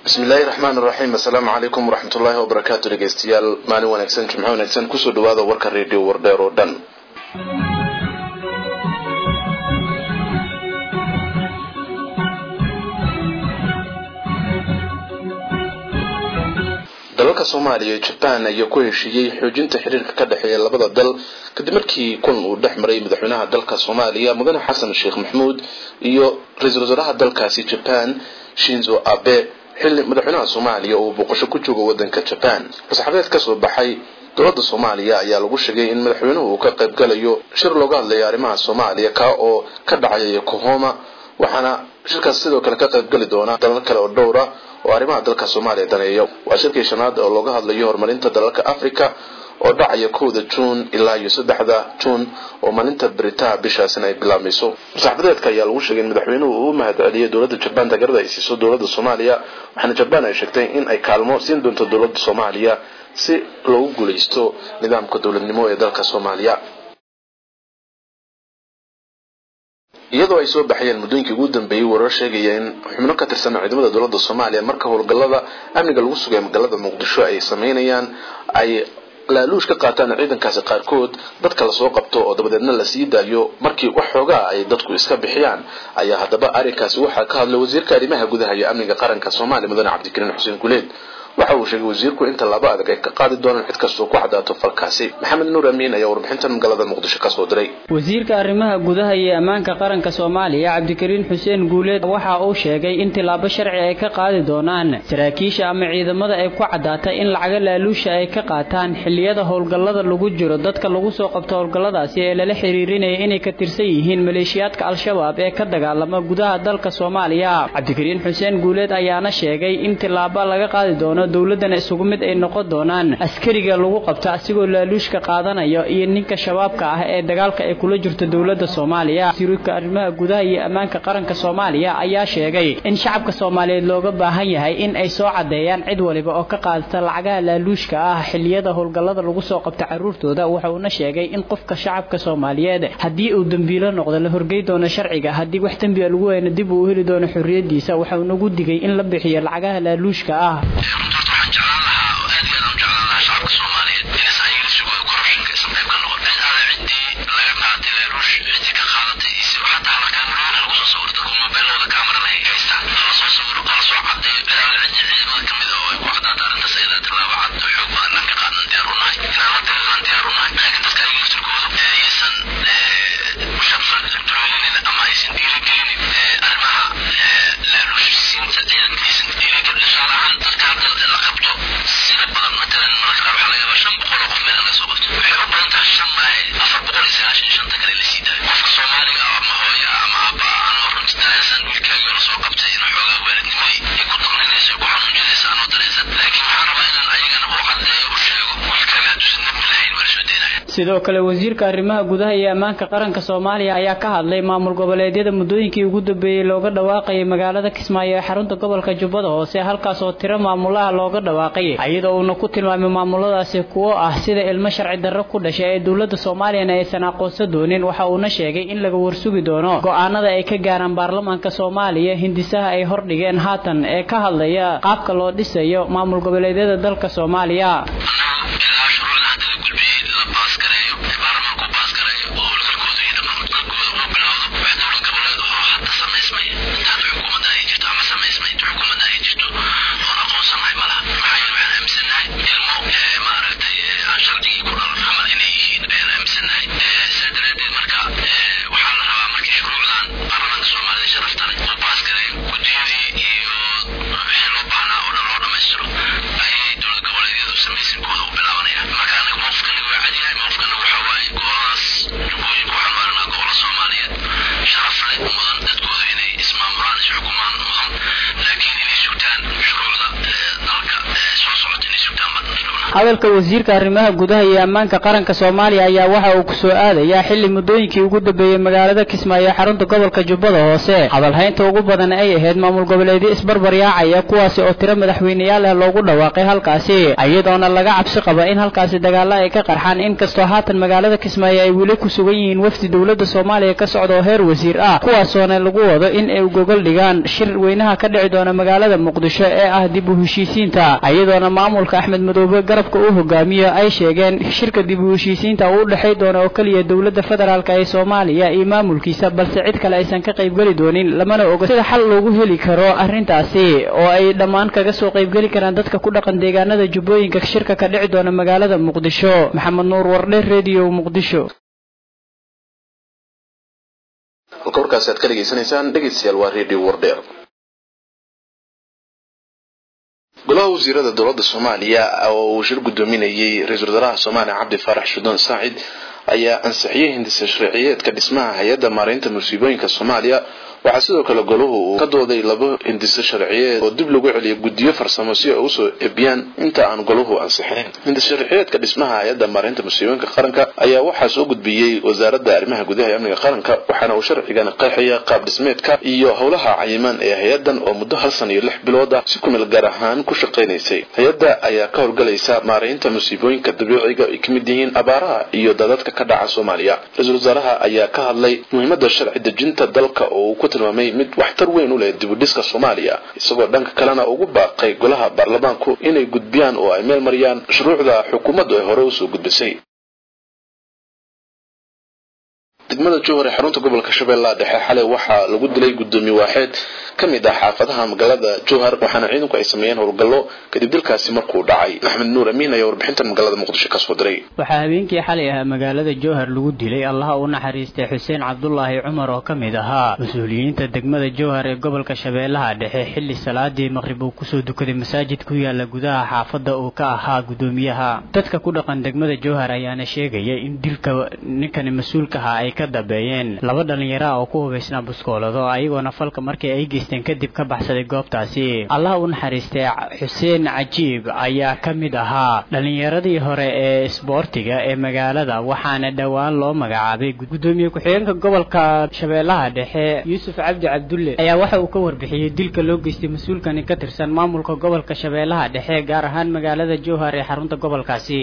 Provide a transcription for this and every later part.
bismillaahi raxmaan raxiim assalaamu calaykum waraxmatullaahi wabarakaatu dhegeystayaal maalin wanaagsan jimco wanaagsan kusoo dhawaada warka reediyo wardheer oo dhan dalalka soomaaliya iyo jabaan ayaa ku heshiiyey xoojinta xiriirka ka dhexeeya labada dal kadib markii kun uu dhex maray madaxweynaha dalka soomaaliya mudane xasan sheekh maxamuud iyo ra-iisul wasaaraha dalkaasi jabaan shinzo abe xilli madaxweynaha soomaaliya uu booqasho ku joogo wadanka jabaan fasaxabeed kasoo baxay dowladda soomaaliya ayaa lagu sheegay in madaxweynuhu uu ka qayb galayo shir looga hadlayo arrimaha soomaaliya kaa oo ka dhacaya yokohoma waxaana shirkaas sidoo kale ka qayb gali doona dalal kale oo dhowra oo arrimaha dalka soomaaliya daneeya waa shirkii shanaad oo looga hadlayo horumarinta dalalka africa oo dhacaya kowda juun ilaa iyo saddexda juun oo maalinta beritaha bishaasina ay bilaabmayso saxbadeedka ayaa lagu sheegay in madaxweynuhu uu u mahad celiyay dowladda jabaan taageerada ay siiso dowladda soomaaliya waxaana jabaan ay sheegtay in ay kaalmo siin doonto dowladda soomaaliya si loogu guulaysto nidaamka dowladnimo ee dalka soomaaliya iyadoo ay soo baxayeen muddooyinkii ugu dambeeyey warar sheegaya in xubno ka tirsan ciidamada dowladda soomaaliya marka howlgallada amniga lagu sugay magaalada muqdisho ay sameynayaan ay laaluush ka qaataan ciidankaasi qaarkood dadka lasoo qabto oo dabadeedna la sii daayo markii wax xoogaa ay dadku iska bixiyaan ayaa haddaba arrinkaasi waxaa ka hadlay wasiirka arrimaha gudaha iyo amniga qaranka soomaaliya mudane cabdikariin xuseen guleed waxa uu sheegay wasiirku in tallaabo adag ay ka qaadi doonaan cid kastoo ku cadaato falkaasi maxamed nuur amiin ayaa warbixintan magaalada muqdisho kasoo diray wasiirka arrimaha gudaha iyo ammaanka qaranka soomaaliya cabdikariin xuseen guuleed waxa uu sheegay in tillaabo sharci ay ka qaadi doonaan saraakiisha ama ciidamada ay ku caddaata in lacaga laaluusha ay ka qaataan xilliyada howlgallada lagu jiro dadka lagu soo qabto howlgalladaasi ee lala xiriirinaya inay ka tirsan yihiin maleeshiyaadka al-shabaab ee ka dagaalama gudaha dalka soomaaliya cabdikariin xuseen guuleed ayaana sheegay in tillaabo laga qaadi doono dowladana isugu mid ay noqon doonaan askariga lagu qabto asigoo laaluushka qaadanayo iyo ninka shabaabka ah ee dagaalka ay kula jirto dowladda soomaaliya wasiirka arrimaha gudaha iyo ammaanka qaranka soomaaliya ayaa sheegay in shacabka soomaaliyeed looga baahan yahay in ay soo caddeeyaan cid waliba oo ka qaadata lacagaha laaluushka ah xilliyada howlgallada lagu soo qabto carruurtooda wuxuuna sheegay in qofka shacabka soomaaliyeed haddii uu dembiilo noqdo la horgey doono sharciga haddii wax dembiga lagu weyno dib uu u heli doono xorriyadiisa wuxuunagu digay in la bixiyo lacagaha laaluushka ah sidoo kale wasiirka arrimaha gudaha iyo ammaanka qaranka soomaaliya ayaa ka hadlay maamul goboleedyada muddooyinkii ugu dambeeyey looga dhawaaqayay magaalada kismaayo ee xarunta gobolka jubbada hoose halkaas oo tiro maamulaha looga dhawaaqay iyadoo uuna ku tilmaamay maamuladaasi kuwo ah sida ilmo sharci darro ku dhashay ee dowladda soomaaliyana aysan aqoonsan doonin waxa uuna sheegay in laga warsugi doono go-aanada ay ka gaaraan baarlamaanka soomaaliya hindisaha ay hordhigeen haatan ee ka hadlaya qaabka loo dhisayo maamul goboleedyada dalka soomaaliya hadalka wasiirka arrimaha gudaha iyo ammaanka qaranka soomaaliya ayaa waxa uu kusoo aadayaa xilli muddooyinkii ugu dambeeyey magaalada kismaayo ee xarunta gobolka jubbada hoose hadalhaynta ugu badan ay ahayd maamul goboleedyo isbarbaryaacaya kuwaasi oo tiro madaxweyneyaal ah loogu dhawaaqay halkaasi iyadoona laga cabsi qaba in halkaasi dagaalo ay ka qarxaan inkastoo haatan magaalada kismaayo ay weli ku sugan yihiin wafdi dowladda soomaaliya ka socda oo heer wasiir ah kuwaasoona lagu wado in ay gogol dhigaan shir weynaha ka dhici doona magaalada muqdisho ee ah dib u heshiisiinta iyadoona maamulka axmed madoobe garabka uu hogaamiyo ay sheegeen shirka dib u heshiisiinta uu u dhexay doono oo keliya dowladda federaalk ee soomaaliya iyo maamulkiisa balse cid kale aysan ka qaybgeli doonin lamana oga sida xal loogu heli karo arrintaasi oo ay dhammaan kaga soo qaybgeli karaan dadka ku dhaqan deegaanada jubbooyinka shirka ka dhici doona magaalada muqdisho maxamed nuur wardhe redio muqdisho halka warkaasi aad ka dhegaysanaysaan dhegaystayaal waa redio wardheer golaha wasiirada dowladda soomaaliya oo uu shir gudoominayay ra-iisul wasaaraha soomaaliya cabdi faarax shudon saacid ayaa ansixiyey hindisa sharciyeedka dhismaha hay-adda maareynta musiibooyinka soomaaliya waxaa sidoo kale golahu uu ka dooday laba hindiso sharciyeed oo dib lagu celiyo guddiyo farsamo si ay usoo ebiyaan inta aan golahu ansixinin hindis sharciyeedka dhismaha hay-adda maareynta musiibooyinka qaranka ayaa waxaa soo gudbiyey wasaaradda arrimaha gudaha ee amniga qaranka waxaana uu sharcigan qeexaya qaab dhismeedka iyo howlaha cayiman ee hay-addan oo muddo hal san iyo lix bilood ah si kumeel gaar ahaan ku shaqaynaysay hay-adda ayaa ka howlgalaysa maareynta musiibooyinka dabiiciga ay ka mid yihiin abaaraha iyo dadadka ka dhaca soomaaliya ra-iisul wasaaraha ayaa ka hadlay muhiimadda sharci dejinta dalka oo uu ku tilmaamay mid waxtar weyn u leh dibudhiska soomaaliya isagoo dhanka kalena ugu baaqay golaha baarlamaanku inay gudbiyaan oo ay meel mariyaan shuruucda xukuumaddu ay hore usoo gudbisay degmada jowhar ee xarunta gobolka shabeellaha dhexe xalay waxaa lagu dilay guddoomiye waaxeed ka mid ah xaafadaha magaalada jowhar waxaana ciidanku ay sameeyeen howlgallo kadib dilkaasi markuu dhacay axmed nuur amiin ayaa warbixintan magaalada muqdisho ka soo diray waxaa habeenkii xalay ahaa magaalada jowhar lagu dilay allaha u naxariistay xuseen cabdulaahi cumar oo ka mid ahaa mas-uuliyiinta degmada jowhar ee gobolka shabeellaha dhexe xilli salaadii maqrib uu kusoo dukaday masaajid ku yaala gudaha xaafadda uu ka ahaa guddoomiyaha dadka ku dhaqan degmada jowhar ayaana sheegaya in dilka ninkani mas-uulkaha ay ka dambeeyeen laba dhallinyaro ah oo ku hubaysnaa buskoolado ayagoona falka markii ay geysteen kadib ka baxsaday goobtaasi allaha u naxariistay xuseen cajiib ayaa ka mid ahaa dhallinyaradii hore ee isboortiga ee magaalada waxaana dhowaan loo magacaabay guddoomiye ku-xigeenka gobolka shabeellaha dhexe yuusuf cabdi cabdulle ayaa waxa uu ka warbixiyey dilka loo geystay mas-uulkani ka tirsan maamulka gobolka shabeellaha dhexe gaar ahaan magaalada jowhar ee xarunta gobolkaasi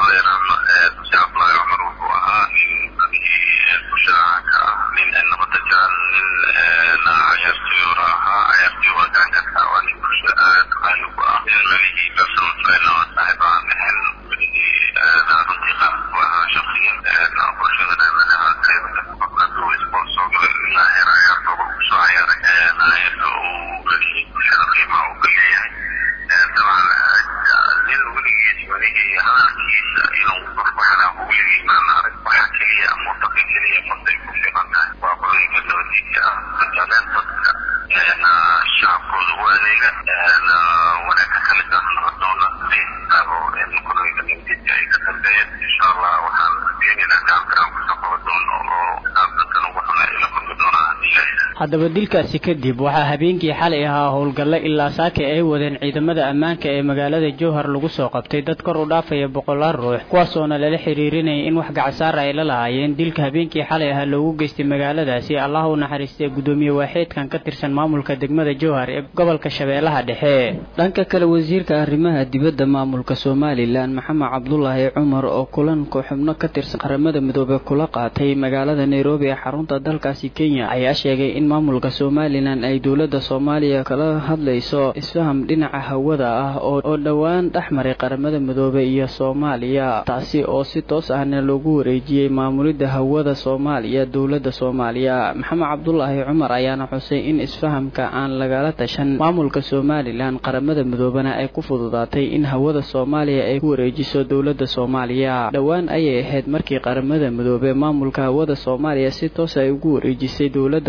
haddaba dilkaasi kadib waxaa habeenkii xalay ahaa howlgallo ilaa saaka ay wadeen ciidamada ammaanka ee magaalada jowhar lagu soo qabtay dad kor u dhaafaya boqolaal ruux kuwaasoona lala xiriirinayay in wax gacasaara ay la lahaayeen dilka habeenkii xalay ahaa loogu geystay magaaladaasi allah u naxariistay guddoomiye waaxeedkan ka tirsan maamulka degmada jowhar ee gobolka shabeellaha dhexe dhanka kale wasiirka arrimaha dibadda maamulka somalilan maxamed cabdulaahi cumar oo kulanka xubno ka tirsan qaramada midoobe kula qaatay magaalada nairobi ee xarunta dalkaasi kenya ayaa sheegay in maamulka somalilan ay dowladda soomaaliya kala hadlayso isfaham dhinaca hawada ah oo dhowaan dhex maray qaramada midoobe iyo soomaaliya taasi oo si toos ahna loogu wareejiyey maamulidda hawada soomaaliya dowladda soomaaliya maxamed cabdulaahi cumar ayaana xusay in isfahamka aan lagala tashan maamulka somalilan qaramada midoobena ay ku fududaatay in hawada soomaaliya ay ku wareejiso dowladda soomaaliya dhowaan ayay ahayd markii qaramada midoobe maamulka hawada soomaaliya si toos ay ugu wareejisay dowladda federaalk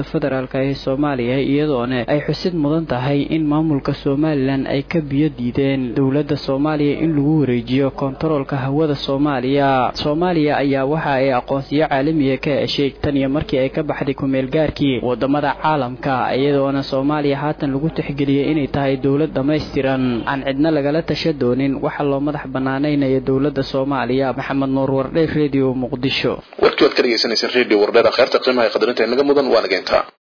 federaalk ee soomaaliya iyadoona ay xusid mudan tahay in maamulka somalilan ay ka biyo diideen dowladda soomaaliya in lagu wareejiyo kontaroolka hawada soomaaliya soomaaliya ayaa waxa ay aqoonsiyo caalamiga ka heshay tan iyo markii ay ka baxday kumeelgaarkii wadamada caalamka iyadoona soomaaliya haatan lagu tixgeliyay inay tahay dowlad dhammaystiran aan cidna lagala tasha doonin waxa loo madax banaanaynaya dowladda soomaaliya maxamed nuur wardhe redio muqdisho warkii waad ka dhegeysaneyseen redio wardheer kheerta qiimaha qadarinta inaga mudan waa nageyntaa